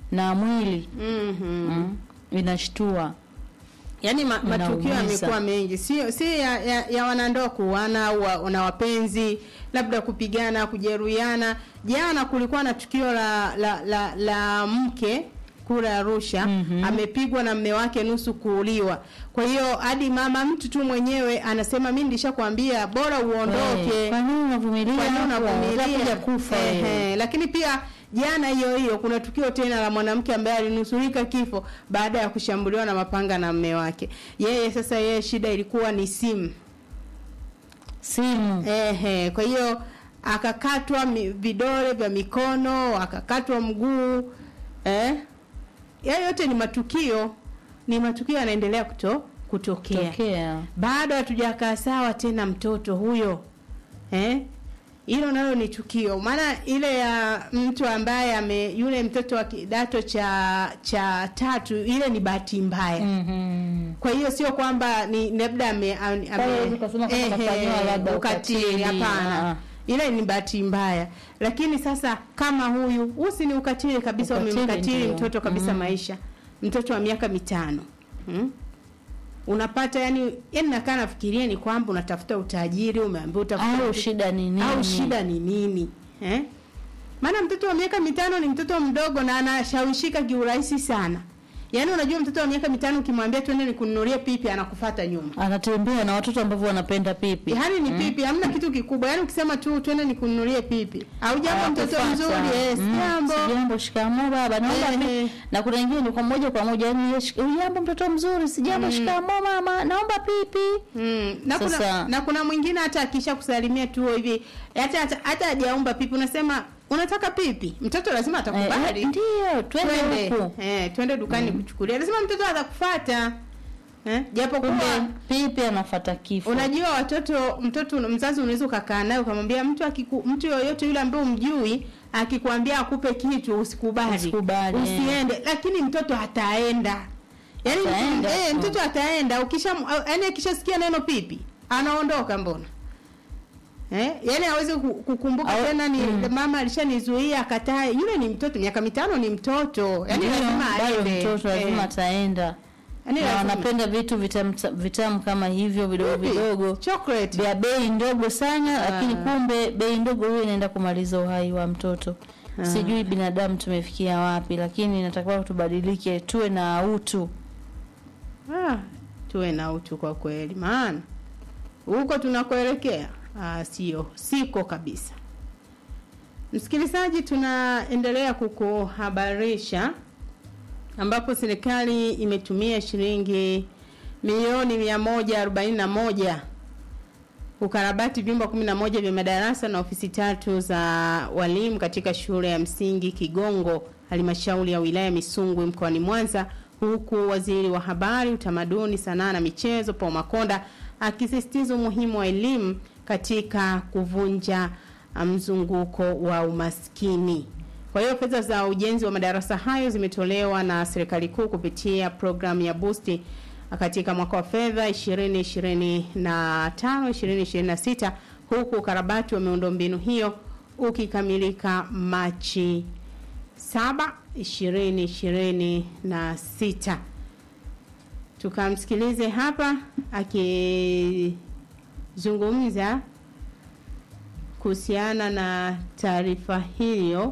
na mwili Mhm. mm, inashtua Yaani ma, matukio Inaumiza. yamekuwa mengi, sio si ya, ya, ya wanandoa kuana au wa- na wapenzi, labda kupigana, kujeruhiana. Jana kulikuwa na tukio la la, la, la mke kule Arusha Mhm. amepigwa na mme wake nusu kuuliwa. Kwa hiyo hadi mama mtu tu mwenyewe anasema mimi nilishakwambia bora uondoke. Eh, kwa nini unavumilia Kwa nini hapo? unavumilia? Utakuja kufa wewe. Ehe, lakini pia jana hiyo hiyo kuna tukio tena la mwanamke ambaye alinusurika kifo baada ya kushambuliwa na mapanga na mme wake. Yeye sasa, yeye shida ilikuwa ni simu. simu Ehe, kwa hiyo akakatwa mi- vidole vya mikono, akakatwa mguu. Eh? Hayo yote ni matukio, ni matukio yanaendelea kuto kutokea tokea bado hatujakaa sawa tena mtoto huyo eh hilo nalo ni tukio maana ile ya mtu ambaye ame yule mtoto wa kidato cha cha tatu ile ni bahati mbaya Mhm. kwa hiyo sio kwamba ni labda ame, ame, Kwa hiyo huwezi kusema kama ehe, kafanyiwa labda ukatili, hapana ah. ile ni bahati mbaya lakini sasa kama huyu usi ni ukatili kabisa Ukatili umemkatili ndio. mtoto kabisa Mm. maisha mtoto wa miaka mitano hmm? unapata yani yani nakaa nafikiria ni kwamba unatafuta utajiri umeambiwa utafuta au uti- shida ni nini au shida ni nini eh? maana mtoto wa miaka mitano ni mtoto mdogo na anashawishika kiurahisi sana yaani unajua mtoto wa miaka mitano ukimwambia twende nikununulie pipi anakufata nyuma anatembea na watoto ambao wanapenda pipi yaani ni pipi hamna kitu kikubwa yaani ukisema tu twende nikununulie pipi au jambo mtoto Anakufuata. mzuri eh, si Mm, jambo si jambo shikamoo baba naomba Ehe. pi- na kuna wengine ni kwa moja kwa moja yani yeye shik- jambo mtoto mzuri si jambo shikamoo mama naomba pipi Mm, na kuna Sasa- na kuna mwingine hata akisha kusalimia tu hivi hata hata hata hajaomba pipi unasema unataka pipi mtoto lazima Eh, atakubali eh, ndio twende twende huku eh twende dukani kuchukulia lazima mtoto atakufuata eh japo kumbe kumbe pipi anafata kifo unajua watoto mtoto mzazi unaweza ukakaa naye ukamwambia mtu akiku, mtu yoyote yule ambaye umjui akikwambia akupe kitu usikubali Usikubali, eh. usiende lakini mtoto ataenda yaani Ataenda, eh, mm. mtoto ataenda ukisha yaani akishasikia neno pipi anaondoka mbona Eh, yani hawezi ku- kukumbuka Au- tena ni mm. mama alishanizuia akatae. Yule ni mtoto miaka mitano ni mtoto. Yani Ndio, lazima bado aende. mtoto lazima Eh, ataenda yani na lazima. wanapenda vitu vitamu vitamu kama hivyo vidogo Pipi, vidogo Chocolate. vya bei ndogo sana Ah. lakini kumbe bei ndogo hiyo inaenda kumaliza uhai wa mtoto Ah. sijui binadamu tumefikia wapi lakini inatakiwa tubadilike tuwe na utu Ah, tuwe na utu kwa kweli, maana huko tunakoelekea ah, sio siko kabisa. Msikilizaji, tunaendelea kukuhabarisha ambapo serikali imetumia shilingi milioni mia moja arobaini na moja kukarabati vyumba 11 vya madarasa na ofisi tatu za walimu katika shule ya msingi Kigongo, halmashauri ya wilaya Misungwi mkoani Mwanza, huku waziri wa habari, utamaduni, sanaa na michezo Paul Makonda akisisitiza umuhimu wa elimu katika kuvunja mzunguko wa umaskini. Kwa hiyo fedha za ujenzi wa madarasa hayo zimetolewa na serikali kuu kupitia programu ya Boost katika mwaka wa fedha 2025 2026 huku ukarabati wa miundombinu hiyo ukikamilika Machi 7 2026. Tukamsikilize hapa akizungumza kuhusiana na taarifa hiyo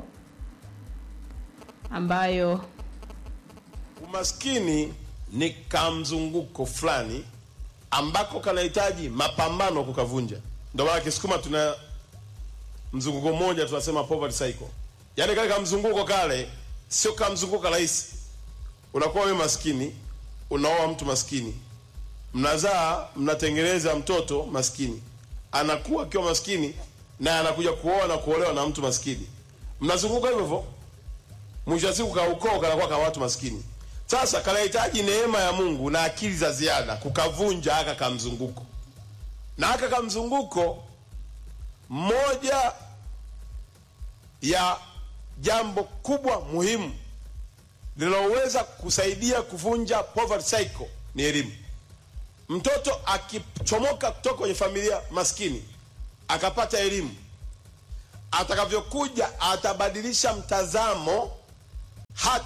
ambayo Umaskini ni kamzunguko fulani ambako kanahitaji mapambano kukavunja. Ndio maana Kisukuma tuna mzunguko mmoja tunasema poverty cycle, yaani kale kamzunguko kale sio kamzunguko rahisi. Unakuwa wewe maskini, unaoa mtu maskini, mnazaa, mnatengeneza mtoto maskini, anakuwa akiwa maskini na anakuja kuoa na kuolewa na mtu maskini, mnazunguka hivyo hivyo mwisho wa siku kaukoo kanakuwa ka watu maskini. Sasa kanahitaji neema ya Mungu na akili za ziada kukavunja haka kamzunguko, na haka kamzunguko, moja ya jambo kubwa muhimu linaloweza kusaidia kuvunja poverty cycle ni elimu. Mtoto akichomoka kutoka kwenye familia maskini akapata elimu, atakavyokuja atabadilisha mtazamo hata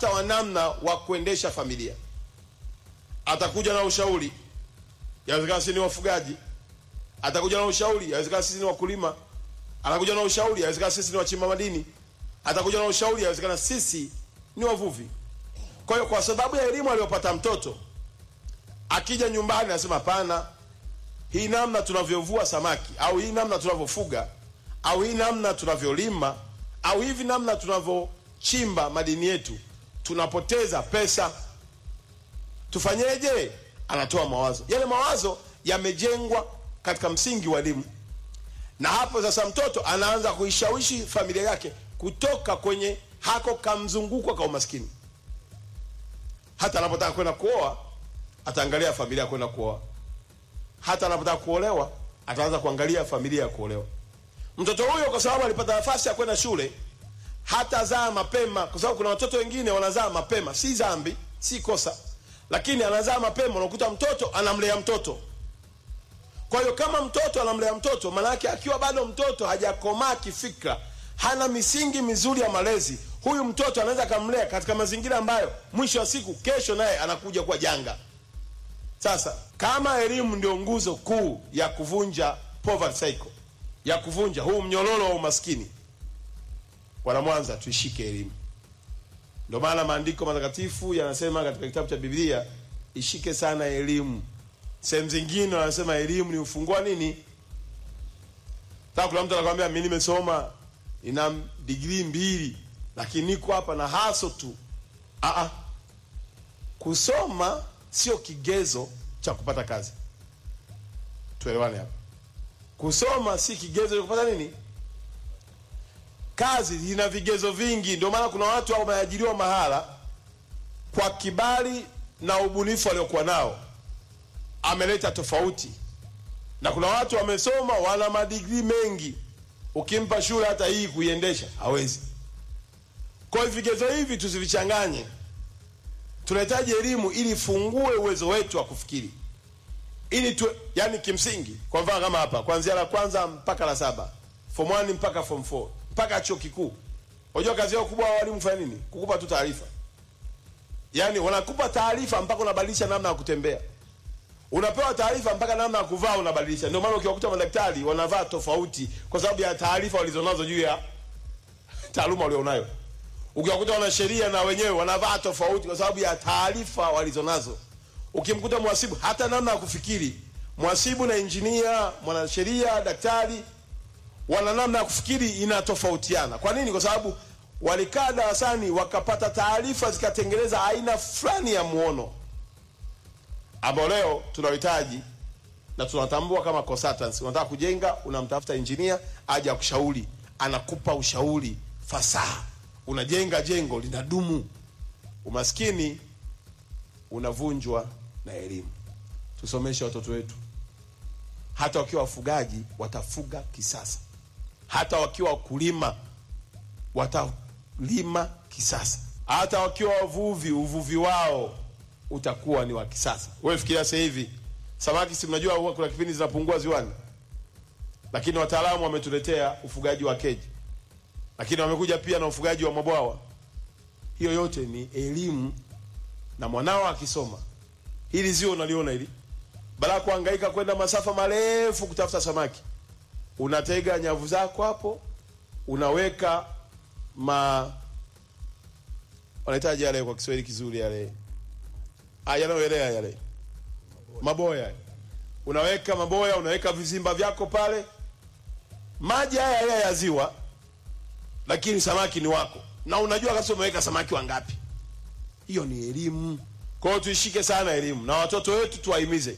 hata wa namna wa kuendesha familia. Atakuja na ushauri, yawezekana sisi ni wafugaji. Atakuja na ushauri, yawezekana sisi ni wakulima. Atakuja na ushauri, yawezekana sisi ni wachimba madini. Atakuja na ushauri, yawezekana sisi ni wavuvi. Kwa hiyo kwa sababu ya elimu aliyopata mtoto, akija nyumbani anasema hapana, hii namna tunavyovua samaki au hii namna tunavyofuga au hii namna tunavyolima au hivi namna tunavyochimba madini yetu tunapoteza pesa, tufanyeje? Anatoa mawazo, yale mawazo yamejengwa katika msingi wa elimu, na hapo sasa mtoto anaanza kuishawishi familia yake kutoka kwenye hako kamzunguko ka umaskini. Hata anapotaka kwenda kuoa ataangalia familia ya kwenda kuoa, hata anapotaka kuolewa ataanza kuangalia familia ya kuolewa. Mtoto huyo kwa sababu alipata nafasi ya kwenda shule hatazaa mapema, kwa sababu kuna watoto wengine wanazaa mapema. Si dhambi, si kosa, lakini anazaa mapema, unakuta mtoto anamlea mtoto. Kwa hiyo kama mtoto anamlea mtoto, maanake akiwa bado mtoto hajakomaa kifikra, hana misingi mizuri ya malezi, huyu mtoto anaweza akamlea katika mazingira ambayo mwisho wa siku, kesho naye anakuja kuwa janga. Sasa kama elimu ndio nguzo kuu ya kuvunja poverty cycle, ya kuvunja huu mnyororo wa umaskini, wana Mwanza tuishike elimu. Ndio maana maandiko matakatifu yanasema katika kitabu cha Biblia, ishike sana elimu. Sehemu zingine wanasema elimu ni ufunguo wa nini? Sasa kuna mtu anakwambia mimi nimesoma ina degree mbili, lakini niko hapa na haso tu. Aa, kusoma sio kigezo cha kupata kazi. Tuelewane hapa. Kusoma si kigezo cha kupata nini? Kazi ina vigezo vingi. Ndio maana kuna watu wameajiriwa mahala kwa kibali na ubunifu waliokuwa nao, ameleta tofauti, na kuna watu wamesoma, wana madigrii mengi, ukimpa shule hata hii kuiendesha hawezi. Kwa hiyo vigezo hivi tusivichanganye. Tunahitaji elimu ili ifungue uwezo wetu wa kufikiri, ili tu, yani kimsingi, kwa mfano kama hapa, kuanzia la kwanza mpaka la saba, form 1 mpaka form 4 mpaka chuo kikuu. Unajua kazi yao kubwa walimu kufanya nini? Kukupa tu taarifa. Yaani wanakupa taarifa mpaka unabadilisha namna ya kutembea. Unapewa taarifa mpaka namna ya kuvaa unabadilisha. Ndio maana ukiwakuta madaktari wanavaa tofauti kwa sababu ya taarifa walizonazo juu ya taaluma walionayo. Ukiwakuta wanasheria na wenyewe wanavaa tofauti kwa sababu ya taarifa walizonazo. Ukimkuta mhasibu hata namna ya kufikiri, mhasibu na injinia, mwanasheria, daktari wana namna ya kufikiri inatofautiana. Kwa nini? Kwa sababu walikaa darasani wakapata taarifa zikatengeneza aina fulani ya muono ambao leo tunahitaji na tunatambua kama consultants. Unataka kujenga, unamtafuta engineer aje akushauri, anakupa ushauri fasaha, unajenga jengo linadumu. Umaskini unavunjwa na elimu. Tusomeshe watoto wetu, hata wakiwa wafugaji watafuga kisasa, hata wakiwa wakulima watalima kisasa, hata wakiwa wavuvi uvuvi wao utakuwa ni wa kisasa. Wewe fikiria sasa hivi samaki, si mnajua huwa kuna kipindi zinapungua ziwani, lakini wataalamu wametuletea ufugaji wa keji, lakini wamekuja pia na ufugaji wa mabwawa. Hiyo yote ni elimu, na mwanao akisoma hili zio unaliona hili, badala ya kuhangaika kwenda masafa marefu kutafuta samaki, unatega nyavu zako hapo, unaweka ma wanahitaji yale kwa Kiswahili kizuri yale Ah, yanayoelea yale maboya, unaweka maboya, unaweka vizimba vyako pale, maji haya haya ya ziwa, lakini samaki ni wako, na unajua kabisa umeweka samaki wangapi. Hiyo ni elimu. Kwa hiyo tuishike sana elimu na watoto wetu tuwahimize,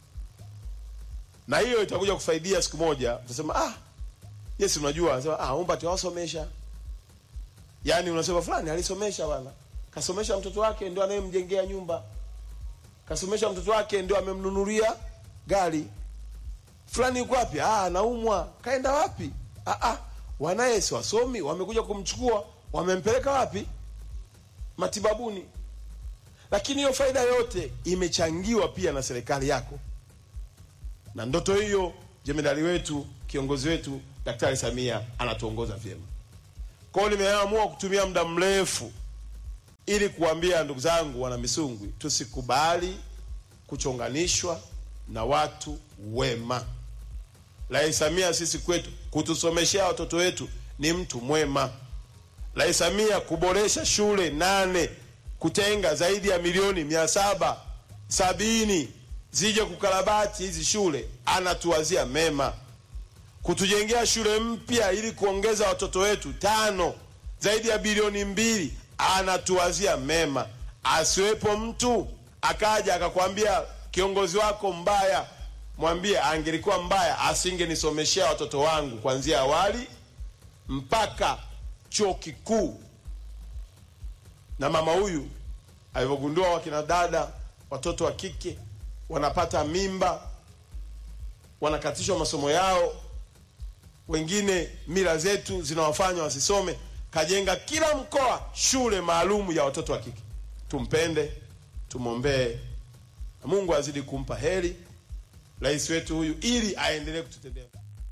na hiyo itakuja kufaidia siku moja. Utasema ah, yes, unajua unasema ah, umba tuwasomesha. Yani unasema fulani alisomesha bwana, kasomesha mtoto wake, ndio anayemjengea nyumba kasomesha mtoto wake ndio amemnunulia gari fulani. Yuko wapi? Ah, anaumwa. Kaenda wapi? Ah, ah, wanaye si wasomi, wamekuja kumchukua, wamempeleka wapi? Matibabuni. Lakini hiyo faida yote imechangiwa pia na serikali yako, na ndoto hiyo jemedali wetu, kiongozi wetu Daktari Samia anatuongoza vyema. Kwa hiyo nimeamua kutumia muda mrefu ili kuambia ndugu zangu wana Misungwi, tusikubali kuchonganishwa na watu wema. Rais Samia sisi kwetu kutusomeshea watoto wetu ni mtu mwema. Rais Samia kuboresha shule nane, kutenga zaidi ya milioni mia saba sabini zije kukarabati hizi shule, anatuwazia mema. Kutujengea shule mpya ili kuongeza watoto wetu tano, zaidi ya bilioni mbili, anatuwazia mema. Asiwepo mtu akaja akakwambia kiongozi wako mbaya, mwambie angelikuwa mbaya asingenisomeshea watoto wangu kuanzia awali mpaka chuo kikuu. Na mama huyu alivyogundua wakina dada, watoto wa kike wanapata mimba, wanakatishwa masomo yao, wengine mila zetu zinawafanya wasisome, kajenga kila mkoa shule maalum ya watoto wa kike. Tumpende, tumwombee, na Mungu azidi kumpa heri rais wetu huyu, ili aendelee kututendea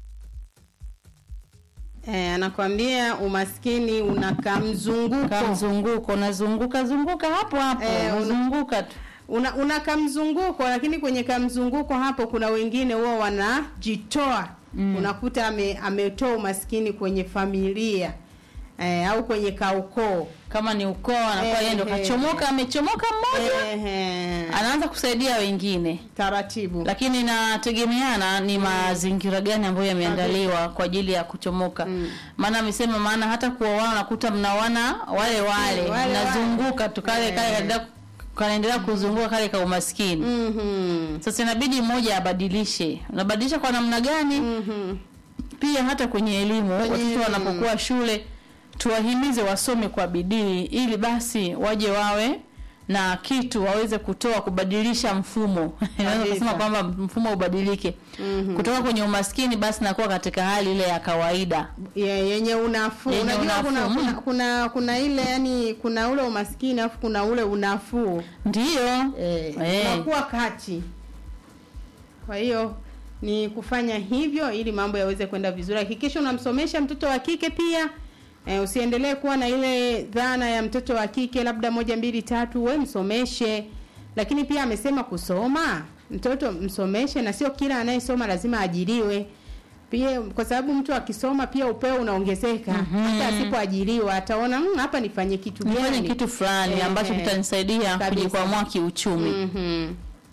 Eh, anakwambia umaskini unakaa mzunguko Kama mzunguko unazunguka zunguka hapo hapo Eh, una- unazunguka tu. una, una kamzunguko lakini kwenye kamzunguko hapo kuna wengine huwa wanajitoa mm. unakuta ame, ametoa umaskini kwenye familia eh, au kwenye kaukoo Kama ni ukoo anakuwa yeye ndo Eh, eh. kachomoka, amechomoka mmoja Ehe, anaanza kusaidia wengine, taratibu lakini inategemeana ni mazingira gani ambayo yameandaliwa kwa ajili ya kuchomoka. Maana amesema, maana hata kuoana nakuta mnawana wale wale, Wale mnazunguka tu kale kale kanaendelea- kanaendelea kuzunguka kale ka umaskini. Mhm. Sasa inabidi mmoja abadilishe. Unabadilisha kwa namna gani? Mhm. Pia hata kwenye elimu, watoto elimu. wanapokuwa shule tuwahimize wasome kwa bidii, ili basi waje wawe na kitu waweze kutoa kubadilisha mfumo. Naweza Kabisa. kusema kwamba mfumo ubadilike kutoka kwenye umaskini basi nakuwa katika hali ile ya kawaida. Ye- yenye unafuu Yenye unajua kuna, unafuu, kuna, mm. kuna kuna ile yani kuna ule umaskini alafu kuna ule unafuu Ndiyo eh, Eh. unakuwa kati kwa hiyo ni kufanya hivyo ili mambo yaweze kwenda vizuri hakikisha unamsomesha mtoto wa kike pia eh, usiendelee kuwa na ile dhana ya mtoto wa kike labda moja mbili tatu we msomeshe lakini pia amesema kusoma mtoto msomeshe na sio kila anayesoma lazima ajiriwe pia kwa sababu mtu akisoma pia upeo unaongezeka hata asipoajiriwa ataona "Mm, hapa nifanye kitu nifanye gani kitu fulani Eh, ambacho eh. kitanisaidia Kabisa. kujikwamua kiuchumi. Mhm.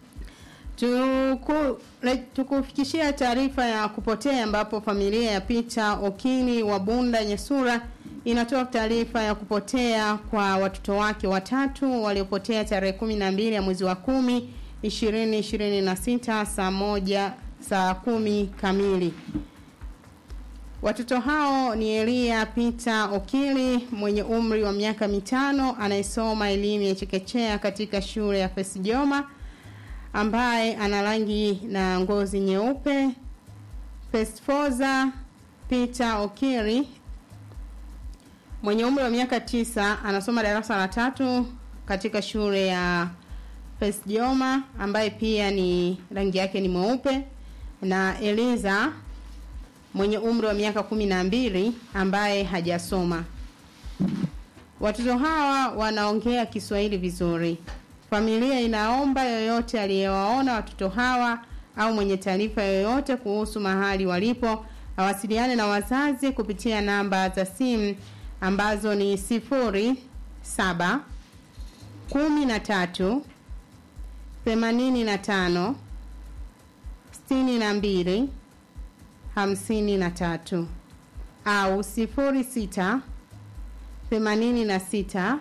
Tuku, le- tukufikishia taarifa ya kupotea ambapo familia ya Peter Okini wa Bunda Nyesura inatoa taarifa ya kupotea kwa watoto wake watatu waliopotea tarehe kumi na mbili ya mwezi wa kumi ishirini ishirini na sita saa moja saa kumi kamili. Watoto hao ni Elia Peter Okili mwenye umri wa miaka mitano anayesoma elimu ya chekechea katika shule ya Fesjoma ambaye ana rangi na ngozi nyeupe. Pestfoza Peter Okili mwenye umri wa miaka tisa anasoma darasa la tatu katika shule ya Fesjoma ambaye pia ni rangi yake ni mweupe na Eliza mwenye umri wa miaka kumi na mbili ambaye hajasoma. Watoto hawa wanaongea Kiswahili vizuri. Familia inaomba yoyote aliyewaona watoto hawa au mwenye taarifa yoyote kuhusu mahali walipo awasiliane na wazazi kupitia namba za simu ambazo ni sifuri saba kumi na tatu themanini na tano sitini na mbili hamsini na tatu au sifuri sita themanini na sita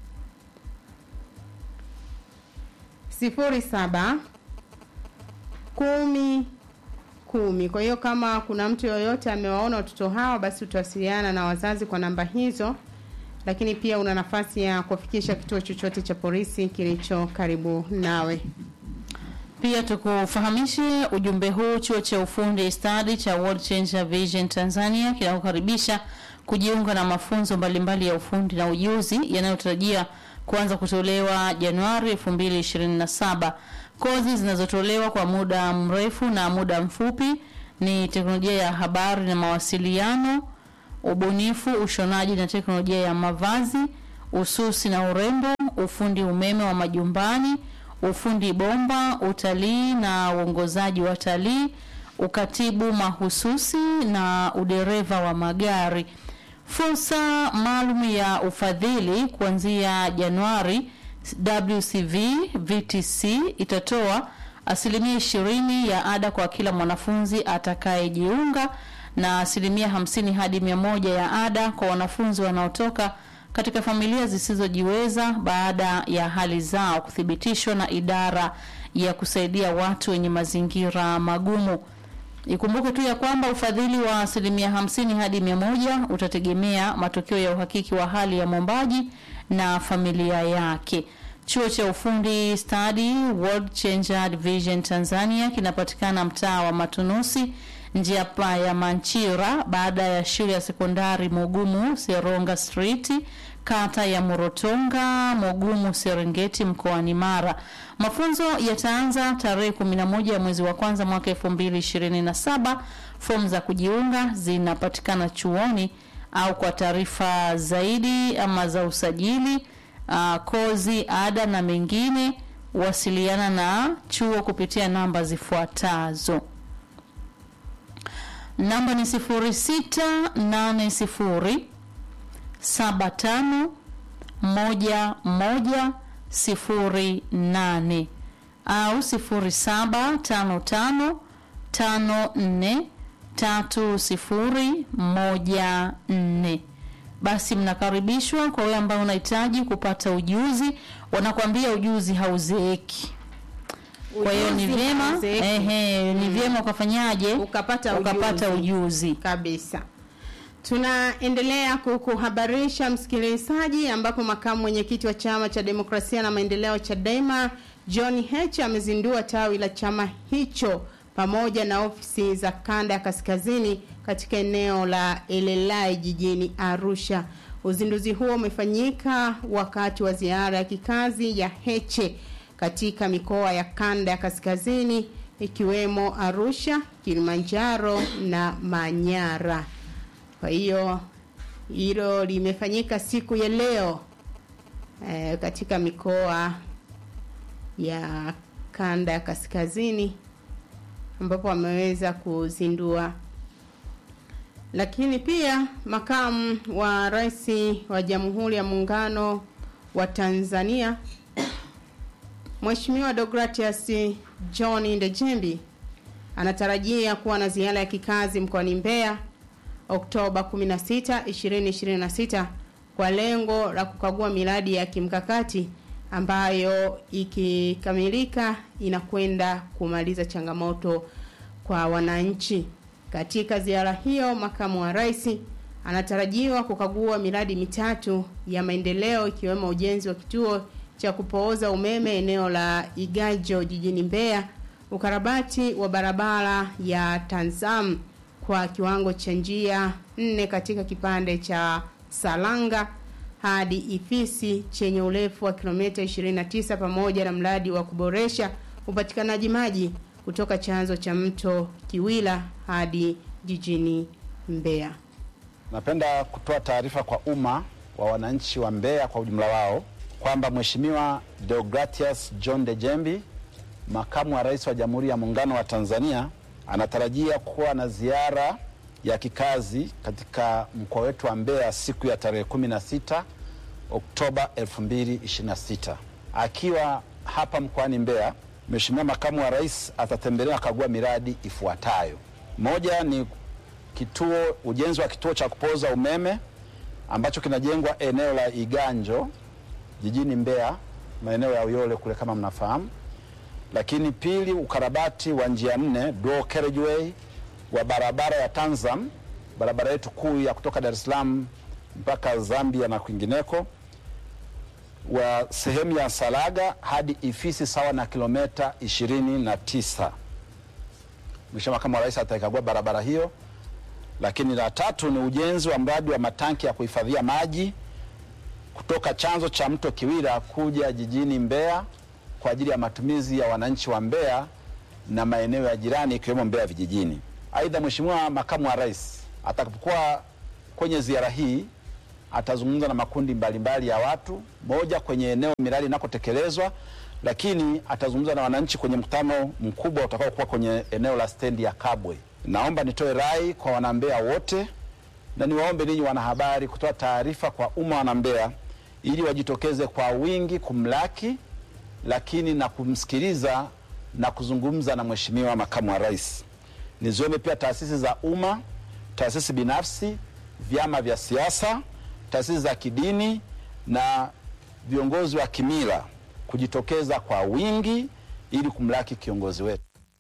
sifuri saba kumi kumi. Kwa hiyo kama kuna mtu yoyote amewaona watoto hawa, basi utawasiliana na wazazi kwa namba hizo, lakini pia una nafasi ya kufikisha kituo chochote cha polisi kilicho karibu nawe. Pia tukufahamishe ujumbe huu, chuo cha ufundi stadi cha World Changer Vision Tanzania kinakukaribisha kujiunga na mafunzo mbalimbali ya ufundi na ujuzi yanayotarajia kuanza kutolewa Januari 2027. Kozi zinazotolewa kwa muda mrefu na muda mfupi ni teknolojia ya habari na mawasiliano, ubunifu, ushonaji na teknolojia ya mavazi, ususi na urembo, ufundi umeme wa majumbani, ufundi bomba, utalii na uongozaji wa talii, ukatibu mahususi na udereva wa magari. Fursa maalum ya ufadhili kuanzia Januari, WCV VTC itatoa asilimia ishirini ya ada kwa kila mwanafunzi atakayejiunga na asilimia hamsini hadi mia moja ya ada kwa wanafunzi wanaotoka katika familia zisizojiweza baada ya hali zao kuthibitishwa na idara ya kusaidia watu wenye mazingira magumu. Ikumbuke tu ya kwamba ufadhili wa asilimia hamsini hadi mia moja utategemea matokeo ya uhakiki wa hali ya mwombaji na familia yake. Chuo cha ufundi stadi World Changer Division Tanzania kinapatikana mtaa wa Matunusi, njia pa ya Manchira, baada ya shule ya sekondari Mugumu Seronga Street, kata ya Morotonga, Mugumu Serengeti, mkoani Mara. Mafunzo yataanza tarehe 11 ya mwezi wa kwanza mwaka 2027. Fomu za kujiunga zinapatikana chuoni au kwa taarifa zaidi ama za usajili uh, kozi, ada na mengine, wasiliana na chuo kupitia namba zifuatazo. Namba ni 0680 75 11 08 au 0755 54 3014 basi mnakaribishwa. Kwa wewe ambao unahitaji kupata ujuzi, wanakuambia ujuzi hauzeeki. Kwa hiyo ni Ujuzi vyema hauzeeki. ehe, ni vyema ukafanyaje, Ukapata ukapata ujuzi. ujuzi. kabisa. Tunaendelea kukuhabarisha msikilizaji, ambapo makamu mwenyekiti wa chama cha demokrasia na maendeleo Chadema John Heche amezindua tawi la chama hicho pamoja na ofisi za kanda ya kaskazini katika eneo la Elelai jijini Arusha. Uzinduzi huo umefanyika wakati wa ziara ya kikazi ya Heche katika mikoa ya kanda ya kaskazini ikiwemo Arusha, Kilimanjaro na Manyara. Kwa hiyo hilo limefanyika siku ya leo eh, katika mikoa ya kanda ya kaskazini ambapo wameweza kuzindua. Lakini pia makamu wa rais wa Jamhuri ya Muungano wa Tanzania Mheshimiwa Deogratias John Ndejembi anatarajia kuwa na ziara ya kikazi mkoani Mbeya Oktoba 16, 2026 kwa lengo la kukagua miradi ya kimkakati ambayo ikikamilika inakwenda kumaliza changamoto kwa wananchi. Katika ziara hiyo, makamu wa rais anatarajiwa kukagua miradi mitatu ya maendeleo ikiwemo ujenzi wa kituo cha kupooza umeme eneo la Igajo jijini Mbeya, ukarabati wa barabara ya Tanzam kwa kiwango cha njia nne katika kipande cha Salanga hadi Ifisi chenye urefu wa kilomita 29 pamoja na mradi wa kuboresha upatikanaji maji kutoka chanzo cha mto Kiwila hadi jijini Mbeya. Napenda kutoa taarifa kwa umma wa wananchi wa Mbeya kwa ujumla wao kwamba Mheshimiwa Deogratias John Dejembi, makamu wa rais wa Jamhuri ya Muungano wa Tanzania, anatarajia kuwa na ziara ya kikazi katika mkoa wetu wa Mbeya siku ya tarehe 16 Oktoba 2026. Akiwa hapa mkoani Mbeya, Mheshimiwa makamu wa rais atatembelea kagua miradi ifuatayo. Moja ni kituo ujenzi wa kituo cha kupoza umeme ambacho kinajengwa eneo la Iganjo jijini Mbeya, maeneo ya Uyole kule kama mnafahamu. Lakini pili, ukarabati wa njia nne dual carriageway wa barabara ya Tanzam, barabara yetu kuu ya kutoka Dar es Salaam mpaka Zambia na kwingineko, wa sehemu ya Salaga hadi Ifisi sawa na kilomita ishirini na tisa. Mheshimiwa Makamu wa Rais ataikagua barabara hiyo. Lakini la tatu ni ujenzi wa mradi wa matanki ya kuhifadhia maji kutoka chanzo cha mto Kiwira kuja jijini Mbeya kwa ajili ya matumizi ya wananchi wa Mbeya na maeneo ya jirani ikiwemo Mbeya vijijini. Aidha, Mheshimiwa Makamu wa Rais atakapokuwa kwenye ziara hii atazungumza na makundi mbalimbali ya watu, moja kwenye eneo miradi inakotekelezwa, lakini atazungumza na wananchi kwenye mkutano mkubwa utakaokuwa kwenye eneo la stendi ya Kabwe. Naomba nitoe rai kwa wanambea wote na niwaombe ninyi wanahabari kutoa taarifa kwa umma wanambea ili wajitokeze kwa wingi kumlaki, lakini na kumsikiliza na kuzungumza na Mheshimiwa Makamu wa Rais. Niziombe pia taasisi za umma, taasisi binafsi, vyama vya siasa, taasisi za kidini na viongozi wa kimila kujitokeza kwa wingi ili kumlaki kiongozi wetu.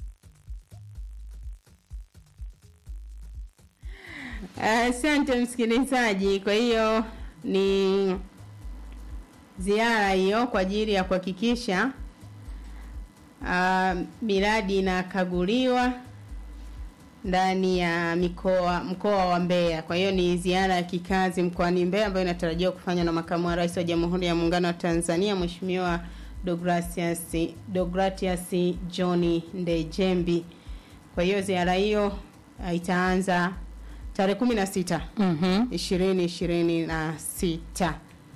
Asante msikilizaji. Kwa hiyo ni ziara hiyo kwa ajili ya kuhakikisha uh, miradi inakaguliwa ndani ya mikoa mkoa wa Mbeya. Kwa hiyo ni ziara ya kikazi mkoani Mbeya ambayo inatarajiwa kufanywa na makamu wa rais wa Jamhuri ya Muungano wa Tanzania Mheshimiwa Deogratias Deogratias John Ndejembi. Kwa hiyo ziara hiyo uh, itaanza tarehe kumi na sita Mhm. ishirini ishirini na sita.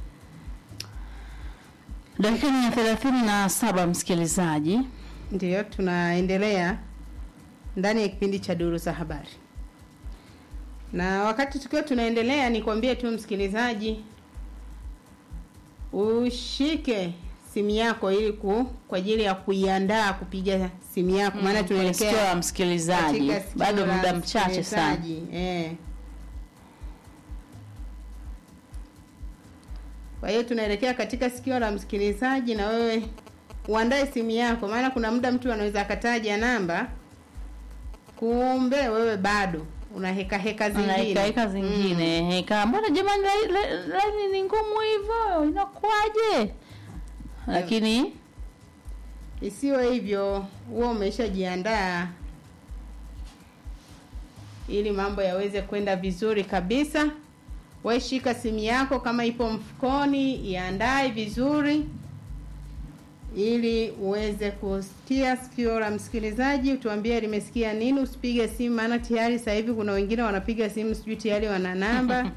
Dakika ni ya thelathini na saba msikilizaji. Ndiyo, tunaendelea ndani ya kipindi cha duru za habari, na wakati tukiwa tunaendelea, nikwambie tu msikilizaji, ushike simu yako ili ku, kwa ajili ya kuiandaa kupiga simu yako, maana Mm, kwenye sikio la tunaelekea msikilizaji katika sikio bado la muda mchache sana. msikilizaji, eh. Kwa hiyo tunaelekea katika sikio la msikilizaji, na wewe uandae simu yako, maana kuna muda mtu anaweza akataja namba, kumbe wewe bado una heka heka Una zingine heka heka zingine heka, mbona jamani, lai- lai- laini ni ngumu hivyo, inakuwaje? Lakini Isiwe hivyo, huo umeshajiandaa ili mambo yaweze kwenda vizuri kabisa. We shika simu yako kama ipo mfukoni, iandae vizuri ili uweze kusikia sikio la msikilizaji, utuambie limesikia nini. Usipige simu, maana tayari sasa hivi kuna wengine wanapiga simu, sijui tayari wana namba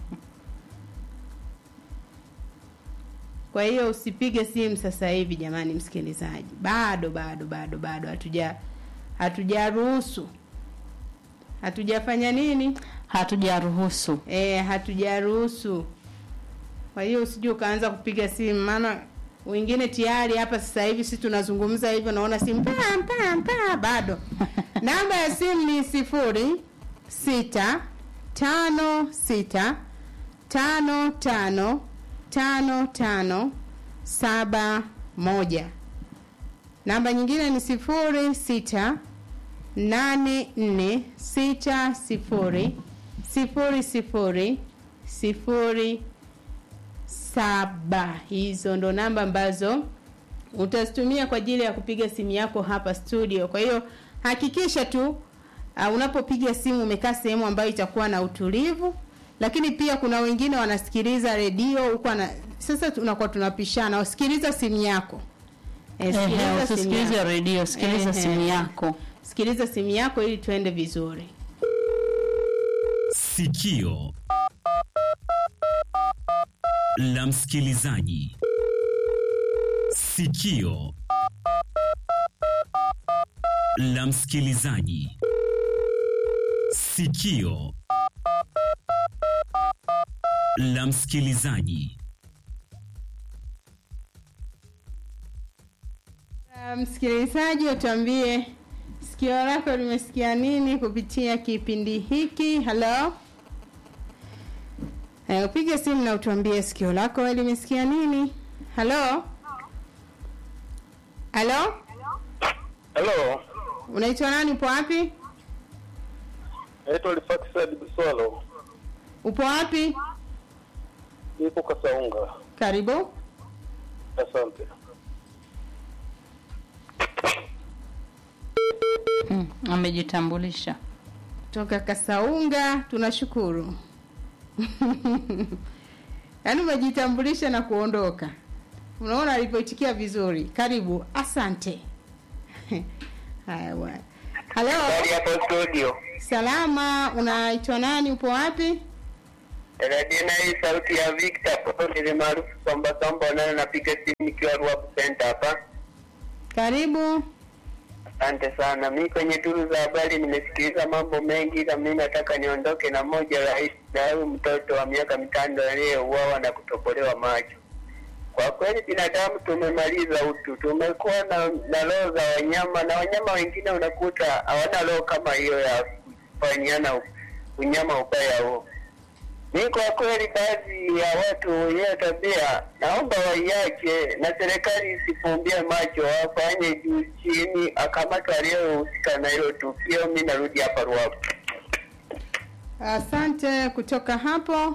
Kwa hiyo usipige simu sasa hivi jamani, msikilizaji, bado bado bado bado hatuja hatujaruhusu hatujafanya nini, hatujaruhusu e, hatujaruhusu. Kwa hiyo usije ukaanza kupiga simu, maana wengine tayari hapa sasa hivi sisi tunazungumza hivyo, naona simu pa pa pa, bado namba ya simu ni sifuri sita tano sita tano tano tano tano saba moja. Namba nyingine ni sifuri sita nane nne sita sifuri sifuri sifuri sifuri saba. Hizo ndo namba ambazo utazitumia kwa ajili ya kupiga simu yako hapa studio. Kwa hiyo hakikisha tu uh, unapopiga simu umekaa sehemu ambayo itakuwa na utulivu, lakini pia kuna wengine wanasikiliza redio huko na sasa tunakuwa tunapishana, usikiliza simu yako eh, Ehe, sikiliza simu usisikilize yako. redio, sikiliza Ehe. simu yako. Sikiliza simu yako ili tuende vizuri. Sikio la msikilizaji. Sikio la msikilizaji. Sikio la msikilizaji. Uh, msikilizaji utuambie sikio lako limesikia nini kupitia kipindi hiki halo Eh, upige simu na utuambie sikio lako wewe limesikia nini halo halo Halo, unaitwa nani upo wapi naitwa Lifaxad Biswalo, upo wapi nipo Kasaunga. karibu Asante. Mm, amejitambulisha. toka kasaunga tunashukuru yaani umejitambulisha na kuondoka unaona alivyoitikia vizuri karibu asante haya bwana halo Habari hapo studio. salama unaitwa nani upo wapi Radina hii sauti ya Victor kutoka ile maarufu Somba Somba nayo napiga simu nikiwa Ruabu Center hapa. Karibu. Asante sana. Mi kwenye duru za habari nimesikiliza mambo mengi, ila mi nataka niondoke na moja rais na huyu mtoto wa miaka mitano aliyeuawa na kutobolewa macho. Kwa kweli binadamu tumemaliza utu, tumekuwa na, na roho za wanyama na wanyama wengine unakuta hawana roho kama hiyo ya kufanyana unyama ubaya huo. Mi kwa kweli, baadhi ya watu wenyewe tabia, naomba waiache na serikali isifumbie macho, wafanye juu chini, akamatwa aliyohusika na hilo tukio. Mi narudi hapa Ruavu. Asante. Kutoka hapo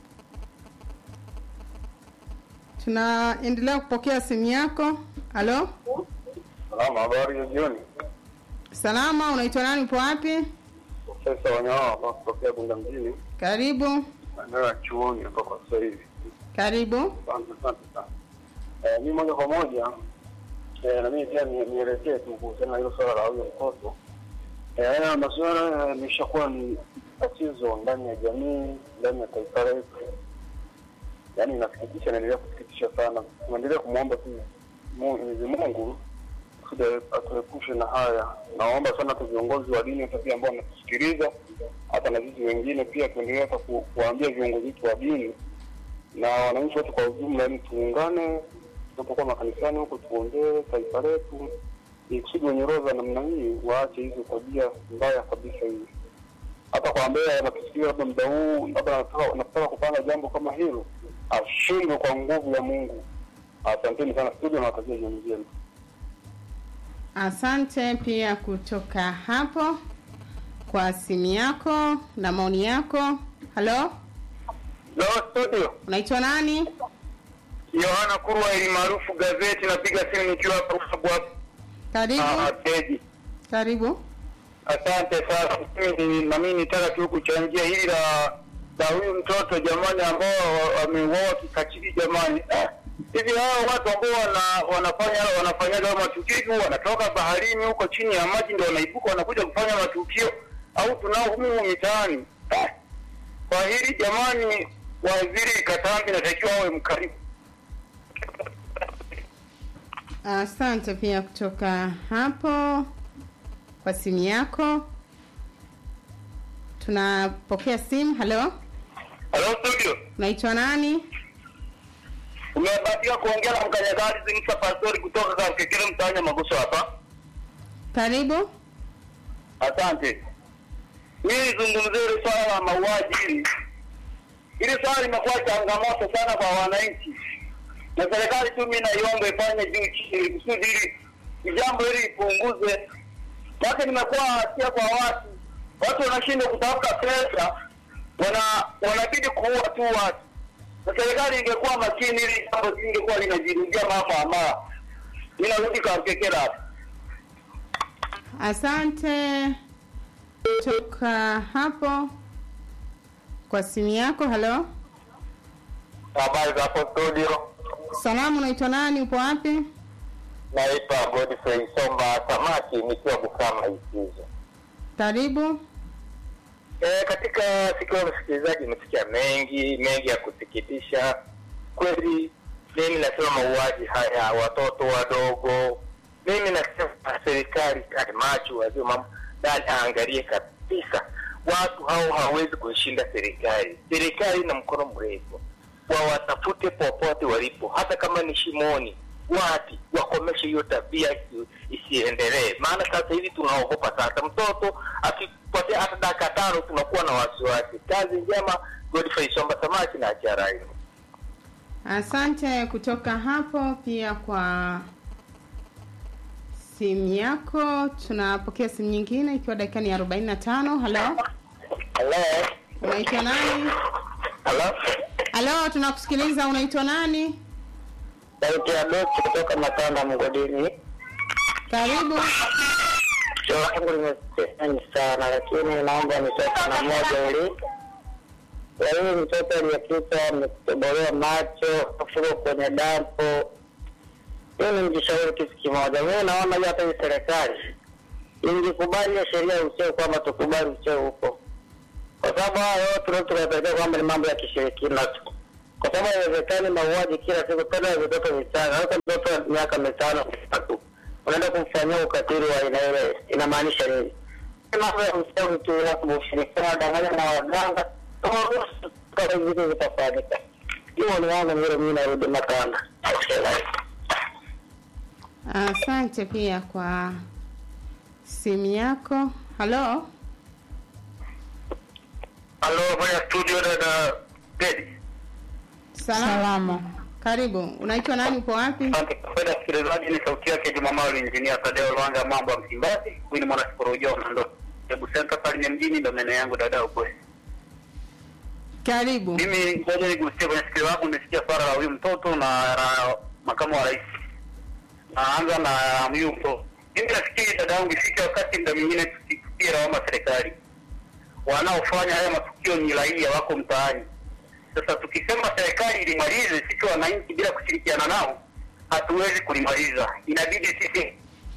tunaendelea kupokea simu yako. Halo, Salama, habari ya jioni. salama, unaitwa nani? Upo wapi? Profesa Wanyawa kutokea Bunda mjini, Karibu, maeneo ya chuoni hapa kwa sasa hivi. karibu. Asante asante sana. Eh, mi moja kwa moja eh, na mimi pia ni- nielekee tu kuhusiana na hilo swala la huyo mtoto. Eh, haya masuala yameshakuwa ni tatizo ndani ya jamii, ndani ya taifa letu. Yaani inasikitisha, inaendelea kusikitisha sana. Tunaendelea kumwomba tu Mu- Mwenyezi Mungu kusudi atuepushe na haya. Naomba sana tu viongozi wa dini hata pia ambao wanatusikiliza, hata na sisi wengine pia tuendelee hata ku, kuwaambia viongozi wetu wa dini na wananchi wote kwa ujumla, yani tuungane tunapokuwa makanisani huko, tuombee taifa letu, ili kusudi wenye roho za namna hii waache hizo tabia mbaya kabisa hizi. Hata kwa ambaye anatusikia labda muda huu, labda anataka anataka kupanga jambo kama hilo, ashindwe kwa nguvu ya Mungu. Asanteni sana studio, nawatakia jioni njema. Asante pia kutoka hapo kwa simu yako na maoni yako. Halo, Lo studio, unaitwa nani? Yohana Kurwa ili maarufu gazeti, napiga simu nikiwa hapa Ruabu hapa. Karibu, Ah, Teji. karibu. Asante sana. Mimi na mimi nitaka tu kuchangia hili la la huyu mtoto jamani, ambao wa- wameuawa kikatili jamani. Ah, Hivi hao watu ambao wana, wanafanya wanafanyaga hayo matukio hivi wanatoka baharini huko chini ya maji ndio wanaibuka wanakuja kufanya matukio au tunao humu mitaani? Ah, Kwa hili jamani, waziri Katambi natakiwa awe mkarimu. Asante pia kutoka hapo kwa simu yako. Tunapokea simu. Halo, Halo studio, unaitwa nani? umebahatika kuongea na mkanyagazi Musa Pastori kutoka Kakekere mtaani Maguso hapa. Karibu. Asante. Mimi nizungumzie hili swala la mauaji hili. Hili swala limekuwa changamoto sana kwa wananchi, na serikali tu mimi naiomba ifanye juu chini kusudi hili ni jambo hili lipunguze. Maana nimekuwa hatia kwa watu, watu wanashindwa kutafuta pesa, wana wanabidi kuua tu watu, na serikali ingekuwa makini, hili jambo lingekuwa linajirudia mara kwa mara. Mimi narudi Kakekere hapa. Asante kutoka hapo kwa simu yako. Halo, Habari za hapo studio. salamu, unaitwa nani? Upo wapi? Naitwa Godfrey Somba Samaki nikiwa Bukama Ikizo. Karibu. E, katika siku ya msikilizaji imesikia mengi mengi ya kusikitisha kweli. Mimi nasema mauaji haya watoto wadogo, mimi nasema serikali kali macho wazio mambo ndani aangalie kabisa, watu hao hawawezi kuishinda serikali. Serikali ina mkono mrefu, wawatafute popote walipo, hata kama ni shimoni, wapi, wakomeshe hiyo tabia isi- isiendelee. Maana sasa hivi tunaogopa sasa, mtoto akipotea hata dakika tano tunakuwa na wasiwasi. Kazi njema, Godfrey Somba Samaki na Acharai. Asante kutoka hapo pia kwa simu yako. Tunapokea simu nyingine ikiwa dakika ni arobaini na tano. Halo, Halo, unaitwa nani? halo, Halo, tunakusikiliza. Unaitwa nani? sauti ya Doki kutoka Makanda Mgodini. Karibu. Swala langu limeseni sana, lakini naomba nitoke na moja ili ya huyu mtoto aliyepita ametobolewa macho afuko kwenye dampo. Mimi nijishauri kitu kimoja, mimi naona hiyo hata hii serikali ingekubali hiyo sheria ya ucheo kwamba tukubali ucheo huko, kwa sababu haya yote tunaweza tukapelekea kwamba ni mambo ya kishirikina tu, kwa sababu haiwezekani mauaji kila siku, tena ya vitoto vichanga. Hata mtoto wa miaka mitano mitatu unaenda kumfanyia ukatili wa aina ile, inamaanisha nini? Ni mambo ya uchawi tu, na ushirikina, danganya na waganga, tuwaruhusu kama hivi vitu vitafanyika. Hiyo ni wangu vile, mimi narudi Makanda. Asante pia kwa simu yako. Halo, Halo, bwana studio, dada Teddy. salama. Salama. Karibu. Unaitwa nani? Upo wapi? Asante kwa msikilizaji, ni sauti yake Jumamawi Injinia Tadeo Lwanga, mambo ya Msimbazi. Huyu ni mwana sikolojia ndo Hebu Center pale ni mjini, ndo maeneo yangu dada ukwe. Karibu. Mimi ngoja nigusie kwenye sikio langu, nimesikia swala la huyu mtoto na na makamu wa rais. Naanza na huyu mtoto. Mimi nafikiri dada yangu, ifike wakati muda mwingine tusikie lawama serikali. Wanaofanya haya matukio ni raia wako mtaani. Sasa tukisema serikali ilimalize, sisi wananchi bila kushirikiana nao hatuwezi kulimaliza. Inabidi sisi,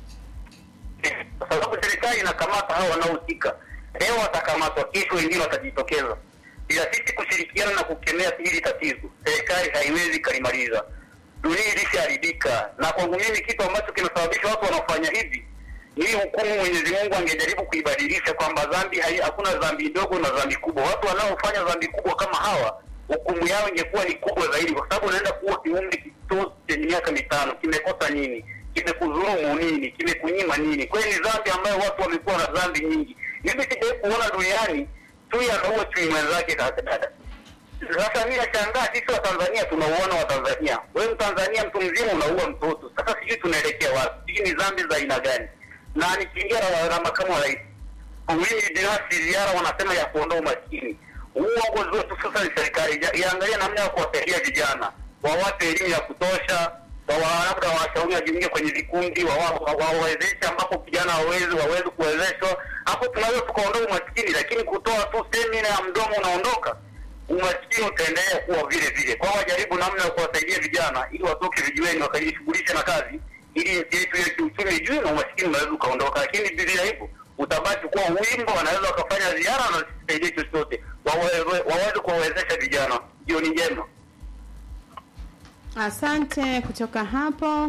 kwa sababu serikali inakamata hao wanaohusika. Leo watakamatwa, kesho wengine watajitokeza. Bila sisi kushirikiana na kukemea hili tatizo, serikali haiwezi kalimaliza. Dunia ilishaharibika, na kwangu mimi kitu ambacho kinasababisha watu wanaofanya hivi ni hukumu Mwenyezi Mungu angejaribu kuibadilisha kwamba dhambi hai, hakuna dhambi ndogo na dhambi kubwa. Watu wanaofanya dhambi kubwa kama hawa, hukumu yao ingekuwa ni kubwa zaidi, kwa sababu unaenda kuwa kiumbe kitoto chenye miaka mitano, kimekosa nini? Kimekudhulumu nini? Kimekunyima nini? Kwa hiyo ni dhambi ambayo watu wamekuwa na dhambi nyingi. Mimi sijawahi kuona duniani chui anaua chui mwenzake. Sasa dada, sasa mimi nashangaa, sisi wa Tanzania tunauona wa Tanzania, wewe Mtanzania mtu mzima unaua mtoto. Sasa sijui tunaelekea wapi? Sijui ni dhambi za aina gani? Na nikiingia na, na makamu wa rais, mimi binafsi ziara wanasema ya kuondoa umaskini. Uongozi wetu sasa ni serikali ija- iangalie namna ya kuwasaidia vijana, wawape elimu ya kutosha, wawa- labda washauri wajiunge kwenye vikundi, wawa- wa- wawawezeshe ambapo vijana hawawezi waweze kuwezeshwa. Hapo tunaweza tukaondoa umaskini, lakini kutoa tu semina ya mdomo unaondoka umaskini utaendelea kuwa vile vile. Kwa hiyo wajaribu namna ya kuwasaidia vijana ili watoke vijiweni wakajishughulishe na kazi, ili nchi yetu ya kiuchumi juu na umaskini unaweza ukaondoka. Lakini bila hivyo utabaki kuwa wimbo, wanaweza wakafanya ziara na wasisaidie chochote, Wawe- waweze kuwawezesha vijana. Jioni njema. Asante kutoka hapo.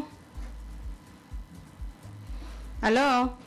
Halo,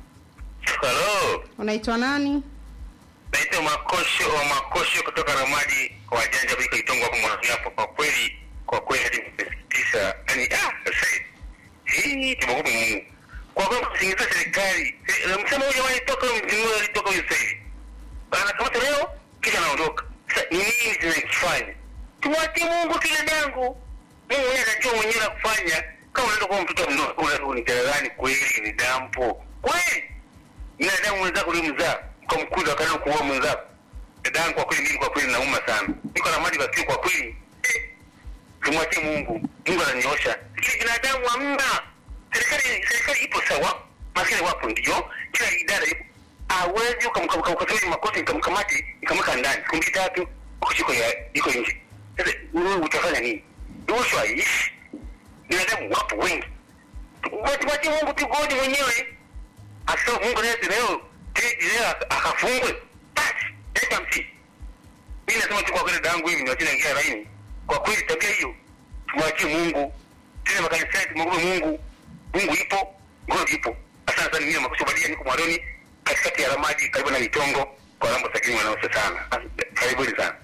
Halo, unaitwa nani? naitwa Makosho wa Makosho kutoka Ramadi kwa wajanja kuliko Itongo hapo mwanzo hapo. Kwa kweli, kwa kweli hadi nimesikitisha. Yaani ah, sasa hii tumeogopa Mungu. Kwa kweli kusingiza serikali. Eh, Msema huyu jamani toka mjinua alitoka huyu sasa hivi. Anakamata leo kisha anaondoka. Sasa ni nini tunakifanya? Tumwachie Mungu kile dangu. Mungu mwenyewe anajua mwenyewe la kufanya. Kama unaenda kwa mtoto mdogo ule ni gerezani kweli ni dampo. Kweli binadamu mwenzako ulimzaa ukamkuza akaenda kuua mwenzako. Dadangu, kwa kweli mimi kwa kweli nauma sana, niko na mali bakio kwa kweli eh, tumwachie Mungu, Mungu ananiosha. Lakini binadamu hamna. Serikali serikali ipo sawa, maskini wapo ndio, kila idara ipo. Hawezi ukamkabili makosa nikamkamati nikamweka ndani siku mbili tatu, ukishiko iko nje. Sasa wewe utafanya nini? Rushwa haiishi, binadamu wapo wengi. Tumwachie Mungu tu, godi mwenyewe Asa Mungu leo leo tiji leo akafungwe. Basi leta msi. Mimi nasema tu kwa kweli dangu hivi ndio ingia laini. Kwa kweli tabia hiyo tumwachie Mungu. Tena makanisani tumwombe Mungu. Mungu ipo, God ipo. Asante sana mimi makushuhudia niko Mwaroni katikati ya Ramadi karibu na Mitongo kwa Rambo Sakini wanaosa sana. Karibuni sana.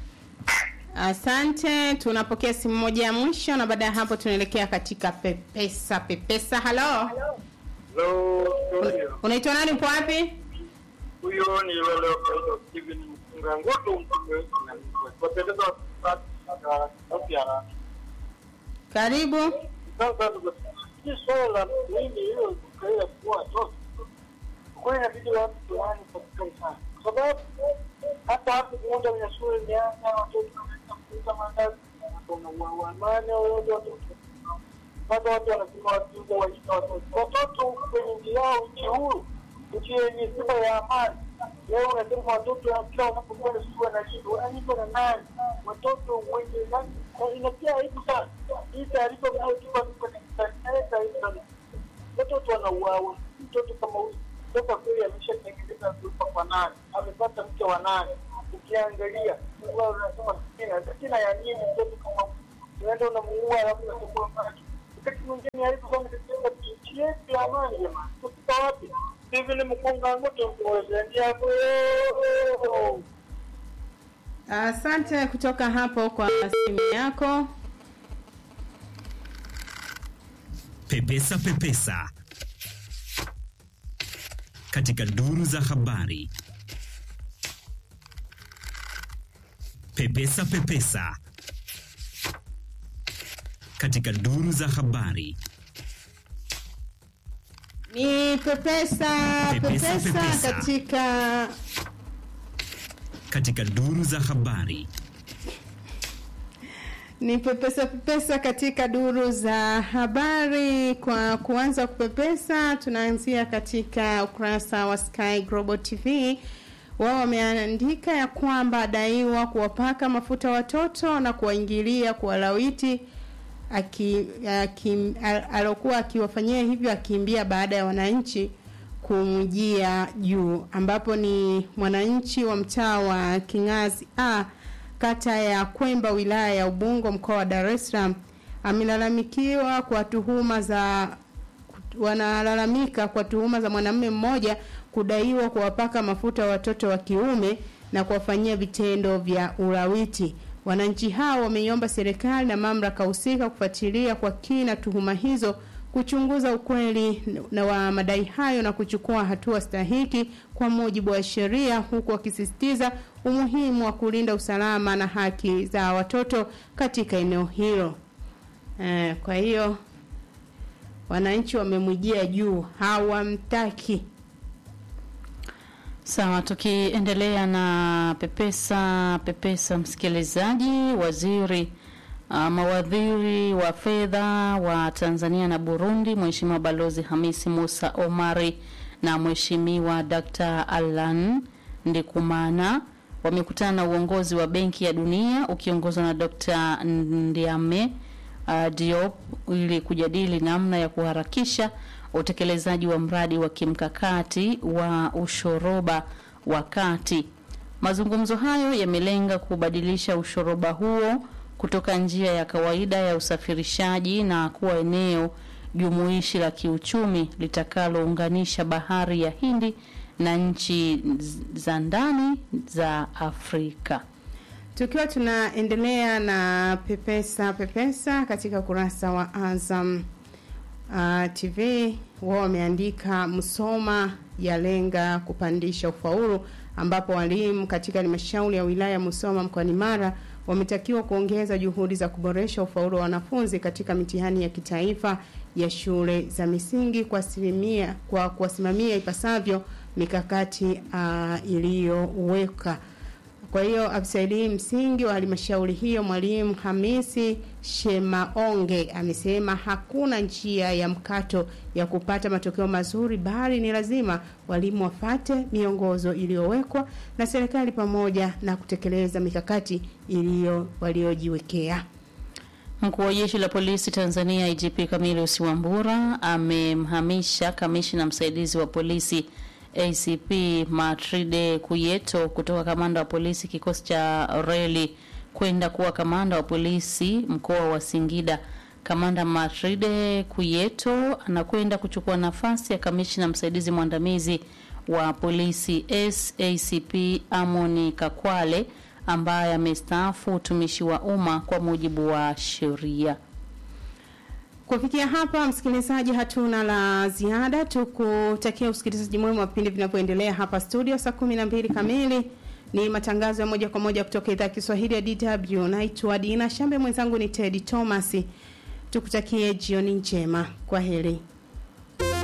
Asante, tunapokea simu moja ya mwisho na baada ya hapo tunaelekea katika pepesa pepesa. Halo, Hello, unaitwa nani? Upo wapi? huyo ni yule wa Steven Mfunga Ngutu mtume wapendeza sauti ya Karibu. sasa hii swala la mimi hiyo kaila kuwa watoto kwa hiyo inabidi watu fulani patikani sana kwa sababu hata hapo kuunda kwenye shule imeanza watoto wanaenda kuuza mandazi wanauamane wote watoto mpaka watu wanasema watuuza waita watoto watoto kwenye nchi yao nchi huru nchi yenye sifa ya amani leo unasema watoto kila unapokwenda shule wanalindwa wanalindwa na nani watoto wenye nani inatia aibu sana hii taarifa mnayotupa tu kwenye inaleta aibu sana watoto wanauawa mtoto kama huyu toka kweli ameshatengeneza vyumba kwa nane amepata mke wa nane ukiangalia wewe unasema sina sina ya nini mtoto kama unaenda unamuua alafu unachukua maji wakati mwingine haipo kama kitendo nchi yetu ya amani jamani tuko wapi hivi ni mkunga ngoto kuwezenia hapo Asante kutoka hapo kwa simu yako. Pepesa Pepesa katika duru za habari. Pepesa Pepesa katika duru za habari. Ni pepesa Pepesa, pepesa, pepesa. katika Katika duru za habari. ni pepesa pepesa katika duru za habari. Kwa kuanza kupepesa, tunaanzia katika ukurasa wa Sky Global TV. Wao wameandika ya kwamba adaiwa kuwapaka mafuta watoto na kuwaingilia kuwalawiti aki, aki, al- alokuwa akiwafanyia hivyo akimbia baada ya wananchi kumjia juu, ambapo ni mwananchi wa mtaa wa Kingazi A kata ya Kwemba wilaya ya Ubungo mkoa wa Dar es Salaam amelalamikiwa kwa tuhuma za wanalalamika kwa tuhuma za mwanamume mmoja kudaiwa kuwapaka mafuta watoto wa kiume na kuwafanyia vitendo vya ulawiti. Wananchi hao wameiomba serikali na mamlaka husika kufuatilia kwa kina tuhuma hizo, kuchunguza ukweli na wa madai hayo na kuchukua hatua stahiki kwa mujibu wa sheria, huku wakisisitiza umuhimu wa kulinda usalama na haki za watoto katika eneo hilo. Eh, kwa hiyo wananchi wamemwijia juu, hawamtaki. Sawa, tukiendelea na pepesa pepesa, msikilizaji, waziri uh, mawaziri wa fedha wa Tanzania na Burundi, Mheshimiwa Balozi Hamisi Musa Omari na Mheshimiwa Dr. Alan Ndikumana wamekutana na uongozi wa Benki ya Dunia ukiongozwa na Dr. Ndiame uh, Diop ili kujadili namna ya kuharakisha utekelezaji wa mradi wa kimkakati wa ushoroba wa kati. Mazungumzo hayo yamelenga kubadilisha ushoroba huo kutoka njia ya kawaida ya usafirishaji na kuwa eneo jumuishi la kiuchumi litakalounganisha bahari ya Hindi na nchi za ndani za Afrika. Tukiwa tunaendelea na pepesa pepesa katika ukurasa wa Azam uh, TV wao wameandika Msoma yalenga kupandisha ufaulu, ambapo walimu katika halmashauri ya wilaya ya Musoma mkoani Mara wametakiwa kuongeza juhudi za kuboresha ufaulu wa wanafunzi katika mitihani ya kitaifa ya shule za misingi kwa asilimia kwa kuwasimamia ipasavyo mikakati uh, iliyoweka. Kwa hiyo afisa elimu msingi wa halmashauri hiyo mwalimu Hamisi Shemaonge amesema hakuna njia ya mkato ya kupata matokeo mazuri, bali ni lazima walimu wafate miongozo iliyowekwa na serikali pamoja na kutekeleza mikakati iliyo waliojiwekea. Mkuu wa jeshi la polisi Tanzania IGP Camillus Wambura amemhamisha kamishna msaidizi wa polisi ACP Matride Kuyeto kutoka kamanda wa polisi kikosi cha reli kwenda kuwa kamanda wa polisi mkoa wa Singida. Kamanda Matride Kuyeto anakwenda kuchukua nafasi ya kamishna msaidizi mwandamizi wa polisi SACP Amoni Kakwale ambaye amestaafu utumishi wa umma kwa mujibu wa sheria. Kufikia hapa, msikilizaji, hatuna la ziada, tukutakia usikilizaji mwema wa vipindi vinavyoendelea hapa studio. Saa kumi na mbili kamili ni matangazo ya moja kwa moja kutoka idhaa ya Kiswahili ya DW. Naitwa Dina Shambe, mwenzangu ni Teddy Thomas. Tukutakie jioni njema, kwa heri.